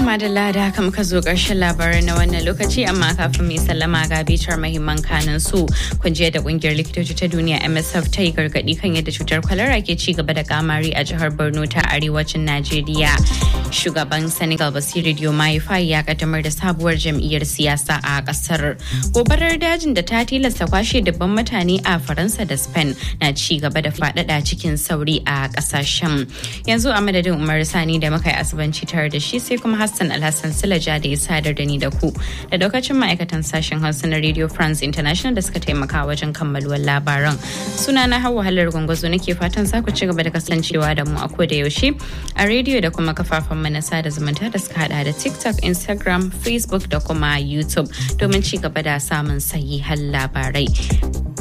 madalla da haka muka zo ƙarshen labarai na wannan lokaci amma kafin mai sallama ga bitar mahimman kanin su kun da kungiyar likitoci ta duniya MSF ta yi gargaɗi kan yadda cutar kwalara ke ci gaba da kamari a jihar Borno ta arewacin Najeriya. Shugaban Senegal Basiru Diomaye Faye ya kaddamar da sabuwar jam'iyyar siyasa a kasar. Gobarar dajin da ta tilasta kwashe dubban mutane a Faransa da Spain na ci gaba da faɗaɗa cikin sauri a ƙasashen. Yanzu a madadin Umar Sani da muka yi asibanci tare da shi sai kuma Hassan Alhassan Silaja da ya sadar da ni da ku da daukacin ma'aikatan sashen Hausa na Radio France International da suka taimaka wajen kammaluwar labaran. Suna na hawa halar gwangwazo nake fatan za ku ci gaba da kasancewa da mu a ko da yaushe a rediyo da kuma kafafen mana sada zumunta da suka hada da TikTok, Instagram, Facebook da kuma YouTube domin ci gaba da samun sahihan labarai.